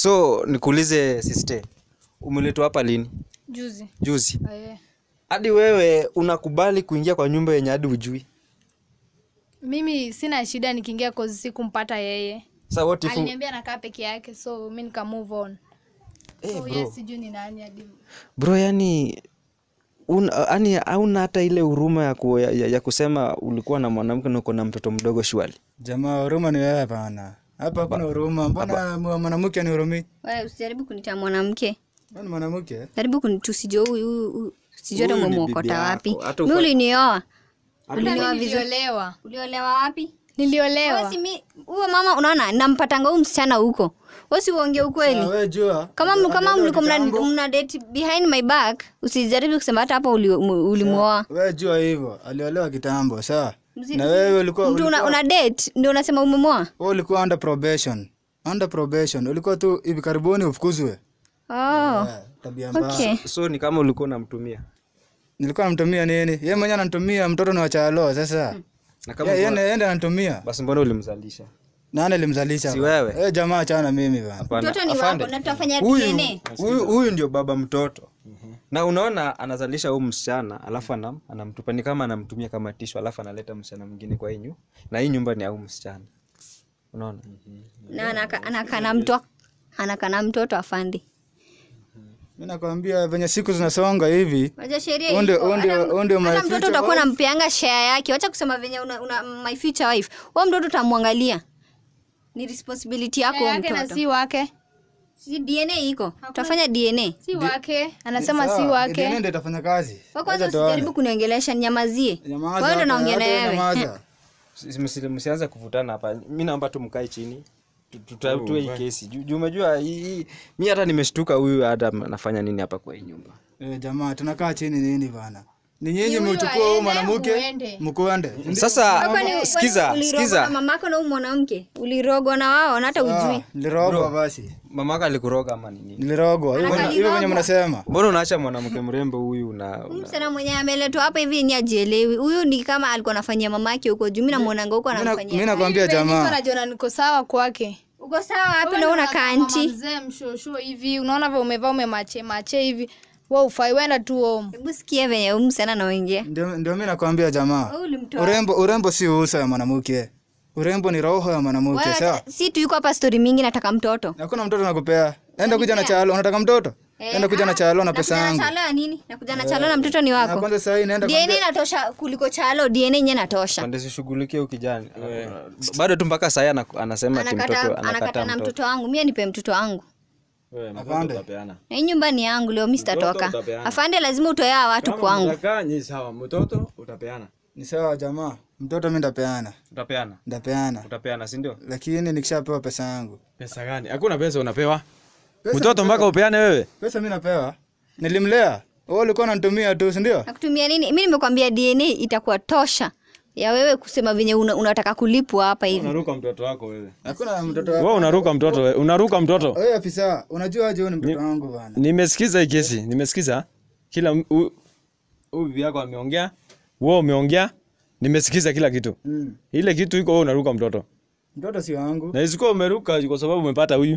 so nikuulize siste umeletwa hapa lini juzi juzi Aye. hadi wewe unakubali kuingia kwa nyumba yenye hadi ujui mimi sina shida nikiingia kozi sikumpata yeye sa what if aliniambia nakaa peke yake so mi nika move on Eh, so bro. yes sijui ni nani hadi bro yani una, yani hauna hata ile huruma ya, ku, ya, ya, ya kusema ulikuwa na mwanamke na uko na mtoto mdogo shwali Jamaa, huruma ni wewe bana. Hapa hakuna huruma. Mbona mwa- mwanamke anihurumii? Wewe usijaribu kunita mwanamke. Wewe ni mwanamke? Jaribu kuntusijua huyu huyu huyu. Sijui hata Huyu ni umemwokota bibi wapi. yako. Hata Mimi ufa- ulinioa. Uliolewa niliolewa Uliolewa wapi? niliolewa Wewe si mi huyo mama unaona nampatanga huyu msichana huko. Wewe si uongee ukweli. Ah, wewe jua. Kama mlu- kama Alielewa mliko mna, kitambo. mna date behind my back, usijaribu kusema hata hapo uli- mu- ulimuoa. Wewe jua hivyo. Aliolewa kitambo, sawa? Mzi- Na wewe ulikuwa Mtu una, ulikuwa- una date ndio unasema umemuoa? wewe ulikuwa under probation. Under probation. Ulikuwa tu hivi karibuni ufukuzwe. Oh. Eh, Tabia mbaya. Okay. so ni kama ulikuwa unamtumia Nilikuwa namtumia nini? Yeye mwenyewe ananitumia mtoto ni wa chalo sasa. na kama Yeye ulikuwa- yeye ndiye ananitumia. basi mbona ulimzalisha Nani alimzalisha? Si bana? wewe. Eh, jamaa achana mimi bana. Hapana, Mtoto ni afande. wako na tutafanya huyu DNA. huyu huyu ndio baba mtoto na unaona anazalisha huyu msichana alafu anam, anamtupa ni kama anamtumia kama tishu alafu analeta msichana mwingine kwa hii nyu na hii nyumba ni ya huyu msichana unaona Na anaka- anakana mtoto anakana mtoto afandi. Mimi nakwambia venye siku zinasonga hivi. Unajua sheria Huo ndio- iko. huo ndio- Hata- huo ndio my hata mtoto future utakuwa wife. unampeanga share yake. Wacha kusema venye una, una my future wife. Wewe mtoto utamwangalia. Ni responsibility yako huyo yake na mtoto. si wake Si DNA iko. Tutafanya DNA. si wake anasema si Sawa, wake DNA ndio itafanya kazi. Wewe kwanza Acha tuone. usijaribu kuniongelesha nyamazie. Nyamaza Wewe ndio hapa, naongea na hata wewe. nyamaza. Si- msi- msianze kuvutana hapa mi naomba tu mkae chini Tu- tutatue hii kesi juu juu umejua hii- hii- mi hata nimeshtuka huyu hata anafanya nini hapa kwa hii nyumba Eh, jamaa tunakaa chini nini bana? Ni nyinyi Ni huyu mchukua huyu aende, mwanamke muende. mkuende. sasa Kwani- sikiza kwani ulirogwa sikiza na mamako na huyu mwanamke. Ulirogwa na wao na hata ujui. Nilirogwa basi. mamaka alikuroga ama ni nini Nilirogwa. Hivyo Anaka hivyo venye nilirogwa. mnasema. mbona unaacha mwanamke mrembo huyu na, Huyu una... msichana mwenye ameletwa hapa hivi ni ajielewi. Huyu ni kama alikuwa anafanyia mamake huko juu. Mimi namuonanga huko Mimi anamfanyia. nakwambia Niko jamaa. najiona niko sawa kwake Uko sawa wapi Wewe na ndio una unakaa mama kanti? mzee mshosho hivi unaona vile umevaa umemache mache hivi we ufai wenda tu home Hebu sikia venye huyu msichana anaongea. Ndio ndio mimi nakwambia jamaa. Wewe ulimtoa. Urembo urembo si uso ya mwanamke. Urembo ni roho ya mwanamke, Wewe sawa? hata- si tu yuko hapa story mingi nataka mtoto. Hakuna mtoto nakupea. Enda kuja na chalo, unataka mtoto? Enda kuja na chalo na pesa Nakuja yangu. na chalo ya nini? Nakuja na chalo na mtoto ni Na wako. kwanza sasa hii naenda DNA kwambia- inatosha kuliko chalo, DNA yenyewe inatosha. pande sishughulikie huyu kijana bado tu mpaka sahii anasema ati mtoto Anakata anakata anakataa na mtoto mtoto wangu. Mimi nipe mtoto wangu. Afande. Na hii nyumba ni yangu leo mimi sitatoka. utapeana. Afande lazima utoe hawa watu kwangu. Mtakaa ni sawa, mtoto utapeana. Ni sawa jamaa. Mtoto mimi ndapeana. utapeana Ndapeana. utapeana sindio Lakini nikishapewa pesa yangu. Pesa gani? Hakuna pesa unapewa. Mtoto mpaka upeane wewe. Pesa mimi napewa. Nilimlea. Wewe ulikuwa unanitumia tu, si ndio? Nakutumia nini? Mimi nimekwambia DNA itakuwa tosha ya wewe kusema venye una, unataka kulipwa hapa hivi. Unaruka mtoto wako wewe. Hakuna mtoto wako. Wewe unaruka mtoto wewe. Unaruka mtoto. Wewe afisa, unajua aje huyu ni mtoto wangu bana. Nimesikiza hii kesi. Nimesikiza. Kila m- hu- huyu bibi yako ameongea. Wewe umeongea. Nimesikiza kila kitu. Mm. Ile kitu iko wewe unaruka mtoto. Mtoto si wangu. Na isikuwa umeruka kwa sababu umepata huyu.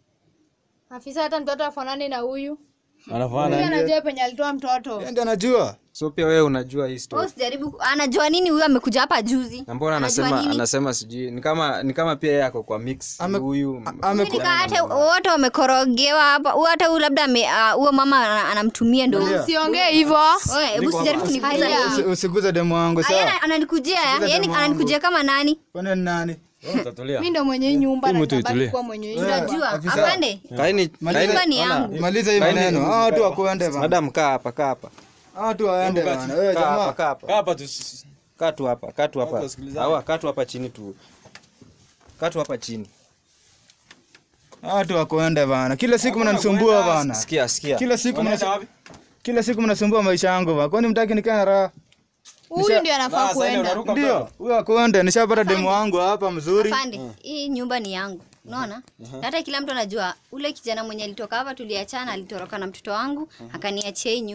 afisa hata mtoto afanani na huyu huyu Anafanana. anajua penye alitoa mtoto Yeye ndiye anajua. so pia wewe unajua hii story Wewe usijaribu anajua nini huyu amekuja hapa juzi. na mbona Anajua anasema nini? anasema sijui ni kama ni kama pia yeye ako kwa mix Ame- huyu Ame Nika hata wote wamekorogewa hapa. Huyu hata huyu labda ame- ah, huyo mama ana- anamtumia ndo. Ndio. usiongee hivyo Wewe hebu usijaribu kuniguza. Usi- Usiguze demu wangu Aya, sawa? ana- ananikujia ya? Sikiza Yaani demu wangu. ananikujia kama nani? Kwani ni nani? Wewe utatulia. mi ndo mwenye hii nyumba Hii na mtu nitabaki itulie. kuwa mwenye hii Wewe, nyumba Unajua? afisa. Afande. kaini Nyumba ni yangu. Maliza hii maneno. Hao watu wakuende bana. madam kaa hapa kaa hapa Hao watu waende bana. Wewe kaa hapa jamaa. kaa hapa Kaa hapa tu. kaa tu hapa kaa tu hapa wasikilizane. hawa kaa tu hapa chini tu kaa tu hapa chini Hao watu wakuende bana. Kila siku mnanisumbua bana. sikia sikia Kila siku Unaenda mnasumbua. wapi? Kila siku mnasumbua maisha yangu bana. Kwani mtaki nikae na raha? huyu ndio anafaa Sasa ile kuenda unaruka Ndio. mtoto. Huyo akwende. Nishapata demu wangu hapa mzuri. Afande, hii nyumba ni yangu. Unaona? Na hata kila mtu anajua ule kijana mwenye alitoka hapa tuliachana alitoroka na mtoto wangu akaniachia hii nyumba.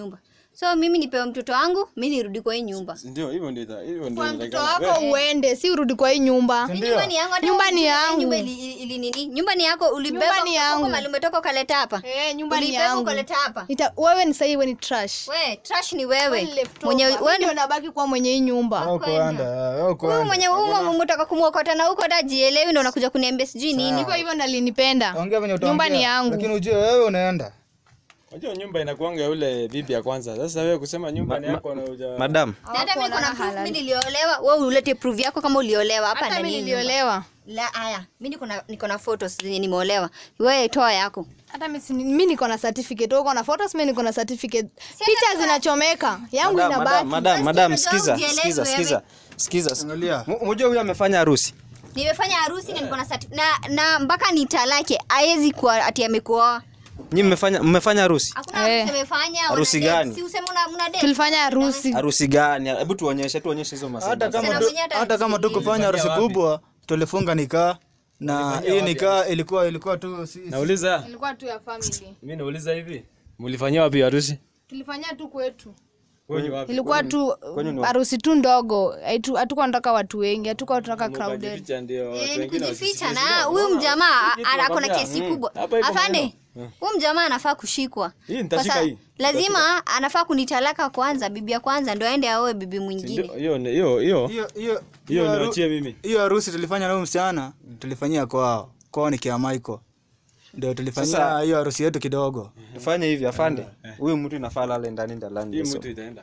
so mimi nipewe mtoto wangu mi nirudi kwa hii nyumba Ndio, hivyo ndio ita- hivyo ndio kwa mtoto inatakikana. wako uende si urudi kwa hii nyumba nyumba ni yangu hata Nyumba wewe ni useme yangu. nyumba ili, ili, ili nini nyumba ni yako ulibeba Nyumba ni kutoka yangu. mahali umetoka ukaleta hapa Eh, nyumba ni ulibeba yangu ukaleta hapa Ita, wewe ni sahii we ni trash we trash ni wewe Leftover. mwenye Mimi wewe ndio nabaki kuwa mwenye hii nyumba Wewe kuenda, wewe huyu kuenda. mwenye huyu mtaka kumwokota na huko hata jielewi ndo unakuja kuniambia sijui nini hivyo hivyo nalinipenda Ongea venye nyumba utaongea, ni yangu Lakini ujue wewe unaenda. Unajua nyumba inakuanga yule bibi ya kwanza. Sasa wewe kusema nyumba ni yako na uja madam Na hata mimi kuna proof mimi niliolewa wewe ulete proof yako kama uliolewa hapa hata ndani mi ya nyumba. niliolewa la haya mimi niko na niko na photos zenye nimeolewa wewe toa yako hata mi si- mi niko na certificate wewe uko na photos mi niko na certificate picha zinachomeka yangu madam madam inabaki madam madam Basi sikiza unajua sikiza ujielewe sikiza sikiza Angalia. Mu- mujue huyu amefanya harusi nimefanya harusi na niko na certi- na na mpaka nitalake haiwezi kuwa ati amekuoa nyi mmefanya mmefanya harusi hakuna Eh. harusi amefanya Harusi wana date. gani? si useme una una date tulifanya harusi harusi gani hebu tuonyeshe tuonyeshe hizo Hata masada kama Sina tu- mwenyewe hata hata kama harusi tukufanya harusi wapi? kubwa, tulifunga nikaa na hii nikaa ilikuwa ilikuwa tu si Nauliza, ilikuwa tu ya family mimi nauliza hivi. Mlifanyia wapi harusi? tulifanya tu kwetu Kwenye wapi? ilikuwa tu kwenyu ni harusi tu ndogo Haitu- hatukuwa nataka watu wengi hatukuwa tunataka crowded Mkajificha ndio watu Eh, ni wengine kujificha wasisikie. na huyu mjamaa kitu ana- ako na nakwambia, kesi mm, kubwa hapa iko afande maneno. huyu mjamaa anafaa kushikwa Hii Kwa nitashika sa- hii. lazima anafaa kunitalaka kwanza bibi ya kwanza ndo aende aoe bibi Ndio, mwingine hiyo ni- hiyo hiyo hiyo hiyo hiyo haru- niachie mimi. hiyo harusi tulifanya na huyu msichana tulifanyia kwao kwao ni kia Michael ndio tulifanyia Sasa- hiyo harusi yetu kidogo tufanye hivi afande huyu mtu inafaa lale ndani ndalani Hii leso. mtu itaenda.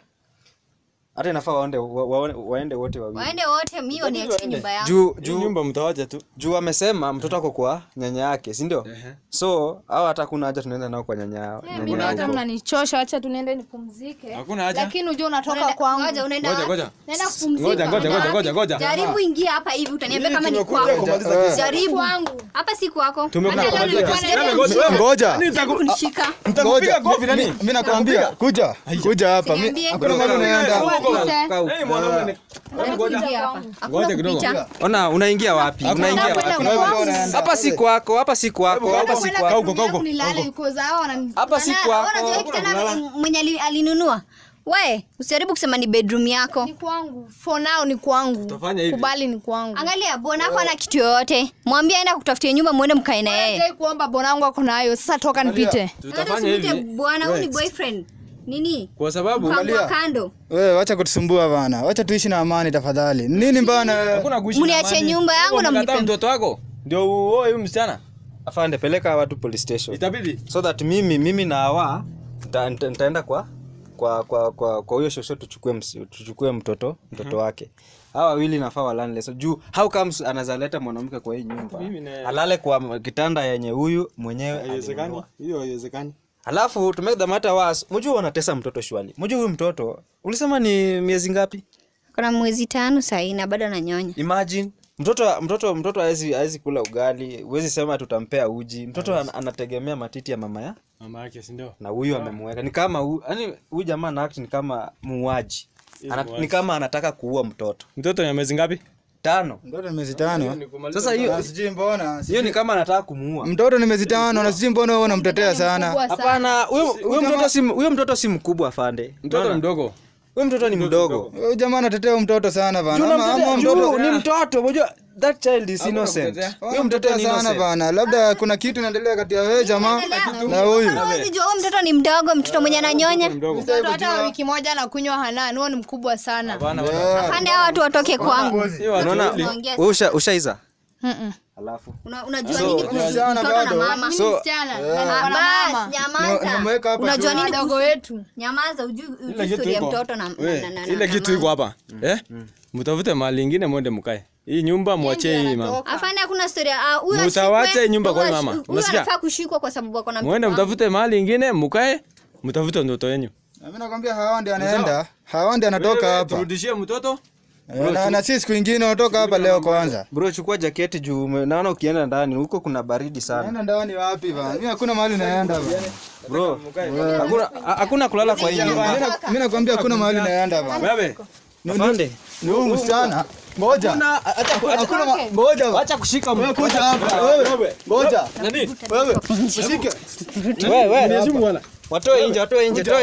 hata inafaa waende wa, wa, waende wote wawili waende wote mio niachie nyumba yangu juu Hii juu nyumba mtawacha tu. juu amesema mtoto ako kwa nyanya yake si ndio so au hata kuna haja tunaenda nao kwa nyanya yao mimi nyanya hata yao. mnanichosha wacha tunaende nipumzike Hakuna haja. lakini ujua unatoka Ngoja, kwangu unaenda Ngoja wapi? ngoja. naenda Ngoja kupumzika ngoja ngoja ngoja ngoja. jaribu ingia hapa hivi utaniambia kama ni tumekuja kwako kumaliza kesi. jaribu kwangu hapa si kwako Tumekuja Hata kumaliza leo kesi. nilikuwa Ngoja, najaribu ngoja Jaribu kunishika ngoja mi- mi nakwambia kuja kuja hapa mi- Niambie. hakuna mahali unaenda Kaa huko. Hey, mwanaume ni Ingia hapa. Hakuna Ngoja kidogo. kuficha. ona unaingia wapi unaingia Nakwenda wapi Kuna mahali kwangu. unaenda. hapa si kwako hapa si kwako hapa si Nakwenda kwako Kauko, kauko, nilale because hao wanani- hapa si Ana- kwako unajua kitanda mwenye ali- alinunua we usijaribu kusema ni bedroom yako ni kwangu for now ni kwangu Tutafanya hivi. kubali ni kwangu angalia bwanako ana kitu yoyote mwambie aenda kutafutia nyumba mwende mkae na yeye Sijai kuomba bwanangu ako nayo sasa toka nipite tutafanya Usimwite hivi. bwana huyu ni Wait. boyfriend nini Kwa sababu kambwa kando wewe wacha kutusumbua bana wacha tuishi na amani tafadhali nini bana hakuna kuishi na Mniachie amani. nyumba yangu na Umekataa mnipe- mtoto wako ndio uoe huyu msichana. afande peleka watu police station Itabidi. so that mimi mimi na hawa nita- nita- nitaenda kwa kwa kwa kwa kwa huyo shosho tuchukue msi- tuchukue mtoto mtoto wake hawa wawili nafaa walale so juu how comes anazaleta mwanamke kwa hii nyumba Mimi na- alale kwa m- kitanda yenye huyu mwenyewe Haiwezekani. alinunua. Hiyo haiwezekani. alafu to make the matter worse mjua wanatesa mtoto shwali mjua huyu mtoto ulisema ni miezi ngapi kuna mwezi tano sahii na bado ananyonya imagine mtoto mtoto mtoto hawezi hawezi kula ugali huwezi sema tutampea uji mtoto an, anategemea matiti ya mama ya Mama yake si ndio? na huyu amemweka ni kama hu- yaani huyu jamaa na act ni kama muuaji Ana, muuaji. ni kama anataka kuua mtoto Mtoto ni miezi ngapi? tano mtoto ni miezi tano sasa hiyo Na sijui mbona hiyo ni kama anataka kumuua mtoto ni miezi tano na sijui mbona wewe unamtetea sana Kubwa sana. hapana huyo huyo mtoto si huyo mtoto si mkubwa afande Mtoto Unaona? mdogo. huyo mtoto ni mdogo huyu jamaa anatetea huyu mtoto sana bana Juu ama, ama unamtetea- mtoto juu ni mtoto unajua that child is Hakuna innocent kumtetea. huyo mtoto unamtetea ni sana innocent bana labda kuna kitu inaendelea kati ya wewe jamaa na huyu Huwezi jua huyu mtoto ni mdogo mtoto mwenye ananyonya Mdogo. mtoto hata wa wiki moja na kunywa hanan huo ni mkubwa sana Hapana. pande hao watu watoke kwangu Hiyo watu unaona wawili. Unaongea wewe usha ushaiza Mm-mm. alafu Una- unajua nini kuhusu msichana mtoto na bado. mama Mimi So- msichana Ah, na niko na mama Ni- basi nimeweka hapa nyamaza unajua tu. nini wadogo kuhusu wetu nyamaza ujui ujui Ile kitu story ya iko. mtoto na We, na- na- ile na kitu mama. iko hapa. Eh? Mtafute mahali ingine mwende mkae. Hii nyumba mwachie hii mama. afanye hakuna story ah huyu Mutawache ashikwe, nyumba kwa huyu mama. ashi- huyu Unasikia? anafaa kushikwa kwa sababu ako na Mwende mtoto wangu. mtafute mahali ingine mkae. Mtafute mtoto wenu. mimi nakwambia hawa ndio anaenda hawa ndio anatoka Wewe, hapa Turudishie mtoto. Eh, na, na sisi siku ingine unatoka hapa leo kwanza bro chukua jaketi juu ume- naona ukienda ndani huko kuna baridi sana naenda ndani wapi bana mimi hakuna mahali naenda bana bro hakuna hakuna kulala kwa hii nyumba Mimi na- mimi nakwambia hakuna mahali naenda bana Wewe. afande ni huyu msichana ngoja hakuna ma- ngoja bana. acha kushika wewe kuja hapa wewe ngoja Nani? wewe usike wewe wewe Heshimu bwana. watoe nje watoe nje toe nje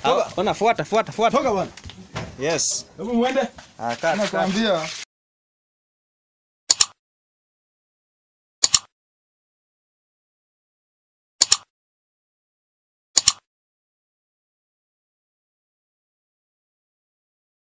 Ah, Ona fuata fuata fuata. Toka bwana. Yes. Hebu muende. Ah, cut, cut. nakwambia